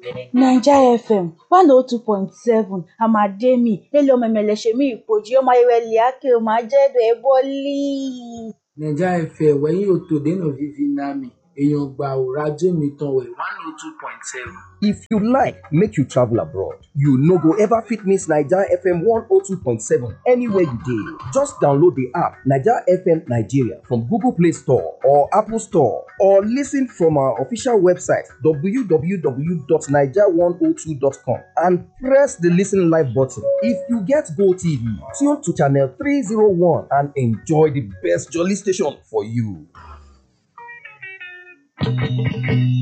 naija fm one oh two point seven amademi eleomemeleshemi ipoji omayewele ake omajedo eboli. naija fm wẹ̀yìn òtòdénà vivi nami èèyàn gbà ò rájò mi tán wẹ̀ one oh two point seven. If you like make you travel abroad, you no go ever fit miss Naija FM 102.7 anywhere you dey. Just download the app Naija FM Nigeria from Google Play Store or Apple Store or listen from our official website www.naija102.com and press the listen live button. If you get Go TV, tune to channel 301 and enjoy the best jolly station for you.